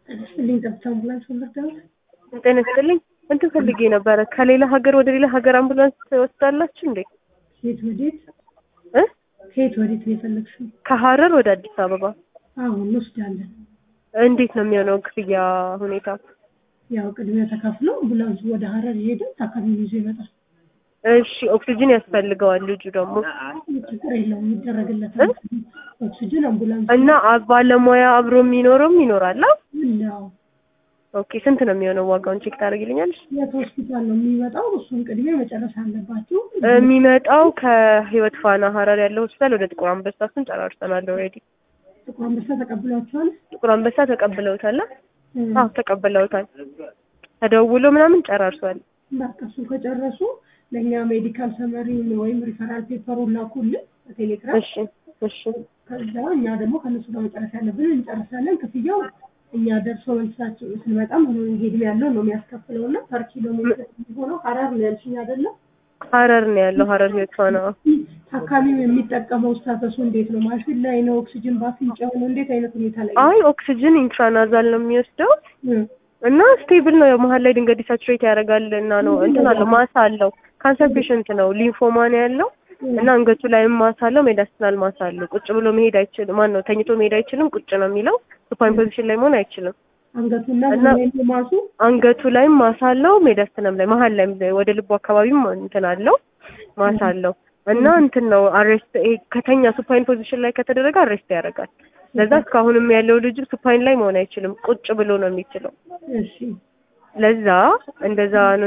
ጤናስጥልኝ ጠብታ አምቡላንስ ወለዳሁት። ጤና ይስጥልኝ። እንትን ፈልጌ ነበረ ከሌላ ሀገር ወደ ሌላ ሀገር አምቡላንስ ትወስዳላችሁ እንዴ? ከየት ወዴት እ ከየት ወዴት ነው የፈለግሽው? ከሀረር ወደ አዲስ አበባ አሁን እንወስዳለን። እንዴት ነው የሚሆነው ክፍያ ሁኔታ? ያው ቅድሚያ ተከፍሎ አምቡላንሱ ወደ ሀረር ይሄዳል። ታካሚውን ይዞ ይመጣል። እሺ ኦክሲጅን ያስፈልገዋል ልጁ ደግሞ ችግር የለውም ይደረግለታል። ኦክሲጅን አምቡላንስ እና አ- ባለሙያ አብሮ የሚኖረውም ይኖራል። አ? ነው ኦኬ ስንት ነው የሚሆነው ዋጋውን ቼክ ታደርግልኛለሽ? የት ሆስፒታል ነው የሚመጣው? እሱን ቅድሚያ መጨረስ አለባችሁ። የሚመጣው ከህይወት ፋና ሀረር ያለው ሆስፒታል ወደ ጥቁር አንበሳ እሱን ጨራርሰናል ኦልሬዲ። ጥቁር አንበሳ ተቀብሏቸዋል። ጥቁር አንበሳ ተቀብለውታል። አ? እ፣ አዎ ተቀብለውታል። ተደውሎ ምናምን ጨራርሷል። በቃ እሱ ከጨረሱ ለእኛ ሜዲካል ሰመሪውን ወይም ሪፈራል ፔፐሩን ላኩልን በቴሌግራም። እሺ እሺ ከዛ እኛ ደግሞ ከነሱ ጋር መጨረስ ያለብን እንጨርሳለን። ክፍያው እኛ ደርሶ መልሳቸው ስንመጣም ሄድም ያለው ነው የሚያስከፍለው እና ፐር ኪሎ ሜትር የሚሆነው ሀረር ነው ያልሽኝ አይደለም? ሀረር ነው ያለው ሀረር ህይወት ፋና። ታካሚው የሚጠቀመው ስታተሱ እንዴት ነው? ማሽን ላይ ነው? ኦክሲጅን በአፍንጫው ነው? እንዴት አይነት ሁኔታ ላይ ነው? አይ ኦክሲጅን ኢንትራናዛል ነው የሚወስደው እ፣ እና ስቴብል ነው። መሀል ላይ ድንገት ዲሳቹሬት ያደርጋል እና ነው እንትን አለው ማሳ አለው። ካንሰር ፔሽንት ነው ሊንፎማ ነው ያለው እና አንገቱ ላይም ማሳ አለው። ሜዳስትናል ማሳ አለው። ቁጭ ብሎ መሄድ አይችልም። ማን ነው ተኝቶ መሄድ አይችልም። ቁጭ ነው የሚለው። ሱፓይን ፖዚሽን ላይ መሆን አይችልም። አንገቱና እና- ምን ላይ ማሱ አንገቱ ላይም ማሳ አለው። ሜዳስትናም ላይ መሀል ላይ ወደ ልቡ አካባቢም እንትን አለው ማሳ አለው እና እንትን ነው አሬስት ከተኛ ሱፓይን ፖዚሽን ላይ ከተደረገ አሬስት ያደርጋል። ለዛ እስካሁንም ያለው ልጅ ሱፓይን ላይ መሆን አይችልም። ቁጭ ብሎ ነው የሚችለው። እሺ ለዛ እንደዛ ነው